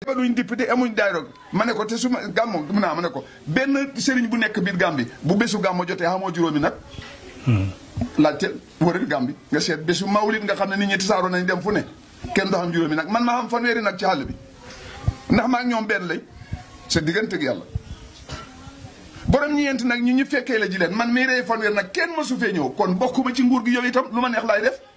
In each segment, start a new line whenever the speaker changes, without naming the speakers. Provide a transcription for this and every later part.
ba duñ député amuñ daayro ma ne ko te su ma gàmmo mun naa ma ne ko benn sëriñ bu nekk biir Gàmbi bu bésu gàmmo jotee xamoo juróomi nag laajte wëral Gàmbi nga seet bésu mawlid nga xam ne nit ñi tasaaroo nañ dem fu ne kenn doo xam juróomi nag man maa xam fanweeri nag ci àll bi ndax maa ngi ñoom benn lay sa digganteeg yàlla borom ñeenti nag ñi ñu fekkee la ji leen man mii rey fanweer nag kenn ma su fee ñëw kon bokkuma ci nguur gi yow itam lu ma neex laay def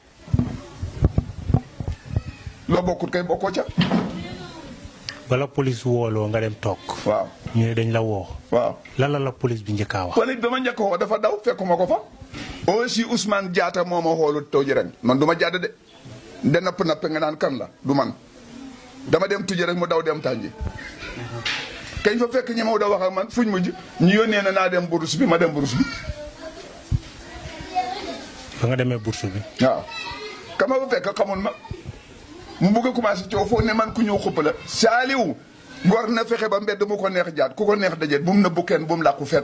loo bokkut kay bokkoo ca
bala police wooloo nga dem toog.
waaw
ñu ne dañ la woo.
waaw
lan la la police bi njëkkaa wax.
police ba ma njëkk woo dafa daw fekkuma ko fa aussi Ousmane Diatta moo ma xoolut taw ji ren man du ma jàdd de de napp napp nga naan kan la du man dama dem tujje rek mu daw dem tànji kañ fa fekk ñi ma da wax ak man fuñ mujj ñu yónnee na naa dem burus bi ma dem burus bi
ba nga demee bourse bi.
waaw kama fa fekk xamul ma mu bugg a commencé coow foofu ne man ku ñëw xupp la saaliw gor na fexe ba mbedd mu ko neex jaat ku ko neex dajet bu mu nëbbu kenn bu mu làqu fet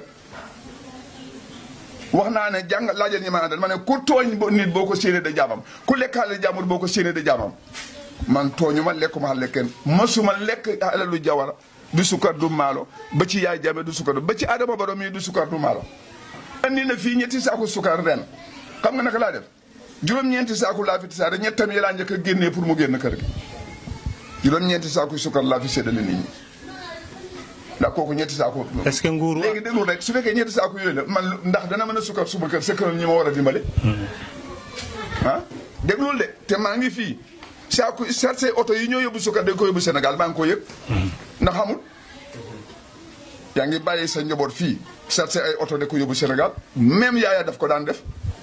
wax naa ne jàng laajal ñi ma àndal ma ne ku tooñ bo nit boo ko séenee da jaamam ku lekkaale jàmbur boo ko séenee da jaamam man tooñu ma lekkuma xale kenn masuma lekk alalu jawara du sukkar du maalo ba ci yaay jame du sukkar ba ci adama baro mii du sukkar du maalo andi na fii ñetti saaku sukkar ren xam nga naka laa def juróom-ñeenti saaku laa fi tasaare ñettam yi laa njëkk a génnee pour mu génn kër gi juróom-ñeenti saaku sukkar laa fi séddale nit ñi ndax kooku ñetti saaku
est-ce que nguuru.
léegi déglu rek su fekkee ñetti saaku yooyu la man ndax dana mën a sukkar suma kër sa kër ñi ma war a dimbale ah déglul de te maa ngi fii saaku sarse oto yi ñoo yóbbu sukkar dañ ko yóbbu Sénégal maa ngi ko yëg ndax xamul yaa ngi bàyyi sa njaboot fii sarse ay oto da ko yóbbu Sénégal même yaaya daf ko daan def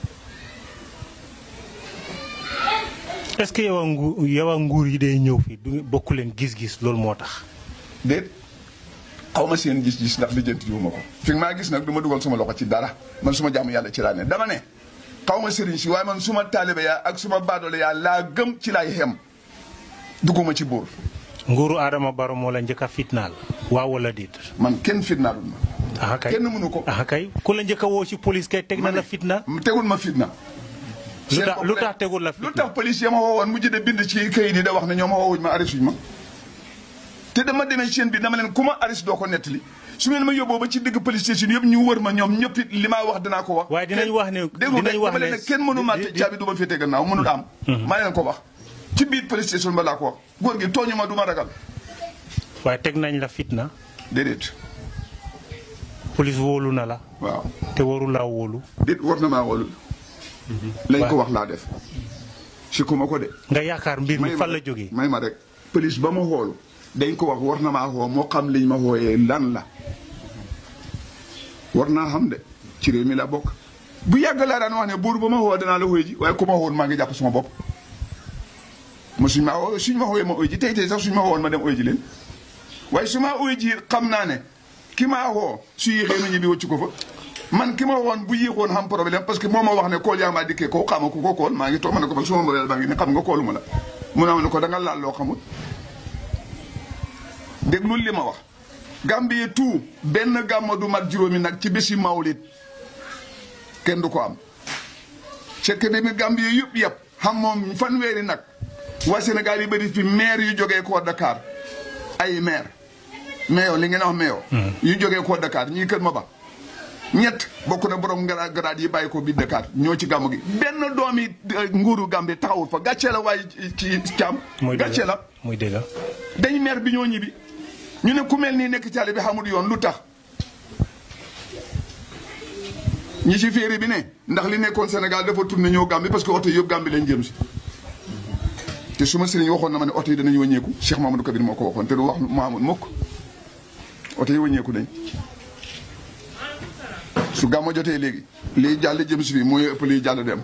est-ce que yow a ngu yow a nguur yi day ñëw fii du bokku leen gis-gis loolu moo tax.
déet xaw ma seen gis-gis ndax lijjanti jiwu ma ko fi maa gis nag du ma dugal suma loxo ci dara man suma jàmm yàlla ci laa ne dama ne xaw ma sëriñ si waaye man suma taalibe yaa ak suma baadoole yaa laa gëm ci laay xem dugguma ci buur
nguuru Adama Barrow moo la njëkk a fitnaal. waaw wala déet.
man kenn fitnaalul ma
ah kay
kenn mënu ko
ah kay ku la njëkk a woo ci police kay teg na la fitna.
tegul ma fitna
lu tax lu tax tegul la
lu
fitna.
tax police ya ma woowoon mujj de bind ci kayit yi da wax ne ñoo ma woowuñ ma arrêté suñ ma te dama demee ci seen bi dama leen ku ma arrêté doo ko nettali su ngeen ma yóbboo ba ci digg police station yëpp ñu wër ma ñoom ñëpp it li maa wax dinaa ko wax
waaye dinañ wax ne
déglu
dinañ
rek
wax
dama
ne
leen ne kenn mënu maa
di-
tëj
di-
caabi du ma féete gannaaw mënul am maa leen ko wax ci biir police station ba laa ko wax góor gi tooñu ma du ma ragal
waaye teg nañ la fitna.
déedéet
police wóolu na la.
waaw
te waru laa wóolu.
déet war na maa wolu lañ ko wax laa def si ku ma ko de
nga yaakaar mbir mi
may ma
fan la
rek,
jógee.
may ma rek police ba ma xoolu dañ ko wax war na maa xoo moo xam liñ ma xooyee lan la war naa xam de ci réew mi la bokk bu yàgg laa daan wax ne buur ba ma xoo danaa la xooy ji waaye ku ma xoon maa ngi jàpp suma bopp ma suñ ma xoo suñ ma xooyee ma oy ji tey tey sax suñ ma xoowoon ma dem oy ji leen waaye su ma oy ji xam naa ne ki maa xoo su yéexee ma ñibbi wëcc ko fa man ki ma waxoon bu yéexoon xam problème parce que moo ma wax ne kool yaa maa dikkee ko xama ku ko kool maa ngi toog ma ne ko man suma modèle baa ngi ne xam nga kooluma la mu ne ma ne ko da nga laal loo xamul déglul li ma wax Gambie tout benn gàmmo du mat juróomi nag ci bési mawlit kenn du ko am fekk bi mi Gambie yëpp yëpp xam moom fanweeri nag waa Sénégal yi bëri fi maire yu jógee koo Dakar ay maire mayo li ngeen wax mayo yu jógee koo Dakar ñii kër ma ba ñett bokk na borom ngara garaat yi bàyyi ko biir Dakar ñoo ci gàmmu gi benn doomi eh, nguuru Gambie taxawul fa gàccee la waaye ci caam
muy dëgg
gàccee la
muy dëgg
dañ maire bi ñoo ñibbi ñu ne ku mel nii nekk caali bi xamul yoon lu tax ñi ci féeri bi ne ndax li nekkoon Sénégal dafa tourné ñëw Gambie parce que oto yëpp Gambie lañ jëm si te suma sëriñ waxoon na ma ne oto yi danañ wàññeeku Cheikh Mamadou Kabir moo ko waxoon te du wax Mahamadou mukk oto yi wàññeeku nañ su gàmmo jotee léegi liy jàll jëm si fii mooy ëpp liy jàll dem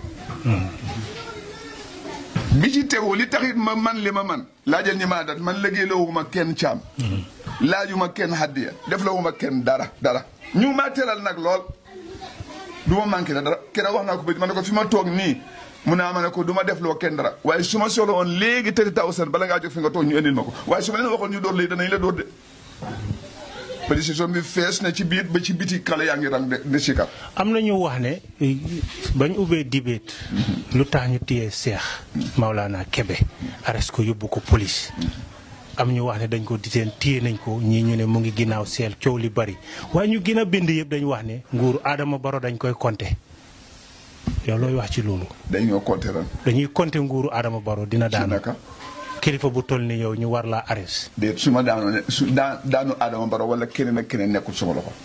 bi ci tegu li taxit ma man li ma man laajal ñi ma dat man liggéey lawuma kenn caam laajuma kenn haddiya def lawuma kenn dara dara ñu ma teral nag lool du ma manqué la dara kenn wax naa ko ba ma ne ko fi ma toog nii mu ne ma ne ko du ma def loo kenn dara waaye su ma soxla woon léegi tëri taw seen bala ngaa jóg fi nga toog ñu indil ma ko waaye su ma leen waxoon ñu dóor léegi danañ la dóor de pétition bi fees na ci biir ba ci biti xale yaa ngi rang de de sikar
am na ñu wax ne eh, bañ ubbee dibéet lu tax ñu téye Seex Maulana Kebe arrest ko yóbbu ko police am ñu wax ne dañ ko diteen téye nañ ko ñii ñu ne mu ngi ginnaaw seel coow li bari waaye ñu gën a bind yëpp dañu wax ne nguuru Adama Barrow dañ koy compter yow looy wax ci loolu.
dañoo compter ren.
dañuy compter nguuru Adama Barrow dina
ci
daanu
naka
kilifa bu toll ni yow ñu war laa arrest
déet su ma daanoo ne su daa daanu Adama Barrow wala keneen ak keneen nekkul sama loxo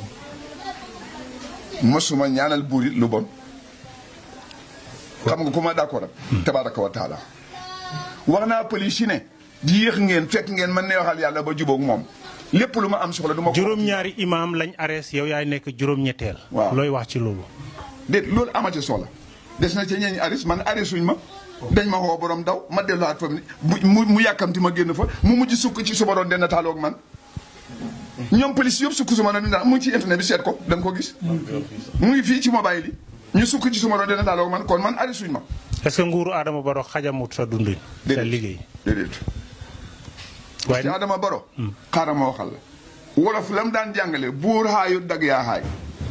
mosuma ñaanal buur it lu bon xam nga ku ma d'accord ak tabaraka wa taala wax naa police yi ne yéex ngeen fekk ngeen man ne waxal yàlla ba jubóog moom lépp lu ma am soxla du ma ko
juróom-ñaari imaam lañ arrest yow yaay nekk juróom-ñetteel.
Waaw.
looy wax ci loolu.
déet loolu amati soxla des na ci ñeeñi aris man arisuñ ma dañ ma woo borom daw ma delluwaat fa mu mu mu yàkkamti ma génn fa mu mujj sukk ci suma doon den taaloog man ñoom police yëpp sukk suma doon dina mu ngi ci internet bi seet ko da nga ko gis mu ngi fii ci mobile yi ñu sukk ci suma doon den taaloog man kon man arisuñ ma
est-ce que nguuru Adama Barrow xajamut sa dundin. sa liggéey.
déedéet
waaye
ci Adama Baro xaaral ma waxal la wolof la mu daan jàngale buur xaayu dag yaa xaay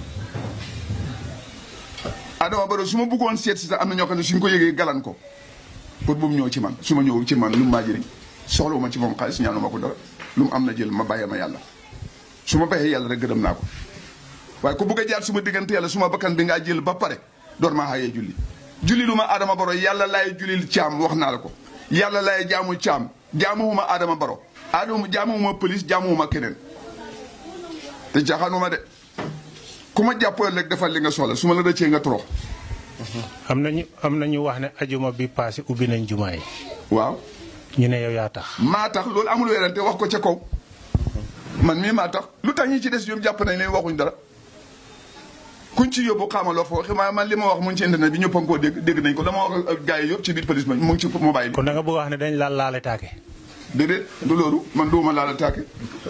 Adama Baro su ma bëggoon seet si sax am na ñoo xam ne suñ ko yëgee galan ko pour bu mu ñëw ci man su ma ñëw ci man lu mu maa jëriñ soxlawuma ci moom xaalis ñaanuma ko dara lu mu am na jël ma bàyyee ma yàlla su ma bàyyee yàlla rek gërëm naa ko waaye ku bëgg a jaar su ma diggante yàlla su ma bakkan bi ngaa jël ba pare door maa xaayee julli julli lu ma Adama Baro yàlla laay jullil caam wax naa la ko yàlla laay jaamu caam jaamuwuma Adama Baro Adama jaamuwuma police jaamuwuma keneen te jaaxaanuma de ku ma jàppoo rek defal li nga soxla su ma la rëccee nga torox
am nañu am nañu wax ne ajuma bi passé ubbi nañ jumaa yi
waaw
ñu ne yow yaa tax.
maa tax loolu amul weerante wax ko ca kaw man mii maa tax lu tax ñi ci des ñoom jàpp nañ leen waxuñ dara kuñ ci yóbbu xaamaloo fa waxi ma man li ma wax mu ngi ci internet bi ñëpp a ngi koo dégg dégg nañ ko dama wax ak gars yi yëpp ci biir police ba mu ngi ci mobile bi
kon da nga bëgg a wax ne dañ laal laale taake.
déedéet du loolu man duuma laal attaqué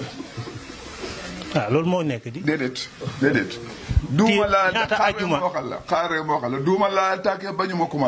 ah loolu moo nekk di.
déedéet déedéet duuma laal
ñaata
xaaral
ajuma?
ma waxal la xaaral ma waxal la duuma laal attaqué ba ñu ma